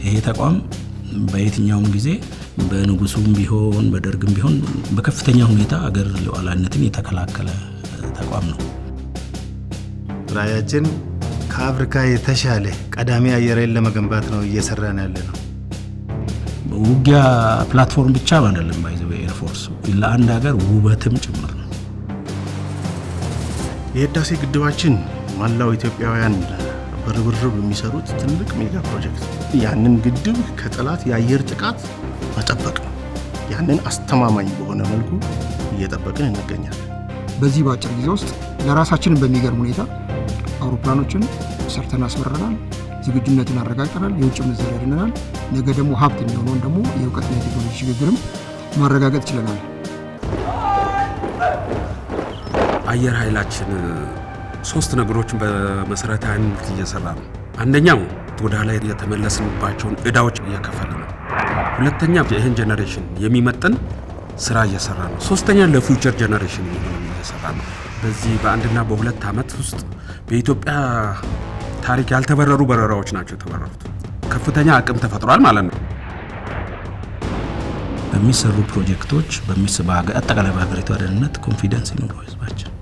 ይሄ ተቋም በየትኛውም ጊዜ በንጉሱም ቢሆን በደርግም ቢሆን በከፍተኛ ሁኔታ አገር ሉዓላዊነትን የተከላከለ ተቋም ነው። ራዕያችን ከአፍሪካ የተሻለ ቀዳሚ አየር ኃይል ለመገንባት ነው እየሰራን ያለ ነው። ውጊያ ፕላትፎርም ብቻ አይደለም፣ ባይዘ ኤርፎርስ ለአንድ ሀገር ውበትም ጭምር ነው። የህዳሴ ግድባችን መላው ኢትዮጵያውያን በርብርብ የሚሰሩት ትልቅ ሜጋ ፕሮጀክት ያንን ግድብ ከጠላት የአየር ጥቃት መጠበቅ ነው። ያንን አስተማማኝ በሆነ መልኩ እየጠበቅን እንገኛለን። በዚህ በአጭር ጊዜ ውስጥ ለራሳችንን በሚገርም ሁኔታ አውሮፕላኖችን ሰርተን አስመረናል። ዝግጁነትን አረጋግጠናል። የውጭ ምንዛሪ ያድነናል። ነገ ደግሞ ሀብት የሚሆነውን ደግሞ የእውቀትና የቴክኖሎጂ ሽግግርም ማረጋገጥ ችለናል። አየር ኃይላችን ሶስት ነገሮችን በመሰረታዊነት እየሰራ ነው። አንደኛው ወደ ኋላ የተመለስንባቸውን እዳዎች እየከፈለ ነው። ሁለተኛ ይህን ጀኔሬሽን የሚመጥን ስራ እየሰራ ነው። ሶስተኛ ለፊውቸር ጀኔሬሽን የሚሆን እየሰራ ነው። በዚህ በአንድና በሁለት ዓመት ውስጥ በኢትዮጵያ ታሪክ ያልተበረሩ በረራዎች ናቸው የተበረሩት። ከፍተኛ አቅም ተፈጥሯል ማለት ነው። በሚሰሩ ፕሮጀክቶች አጠቃላይ በሀገሪቷ ደህንነት ኮንፊደንስ ይኑረው ህዝባችን።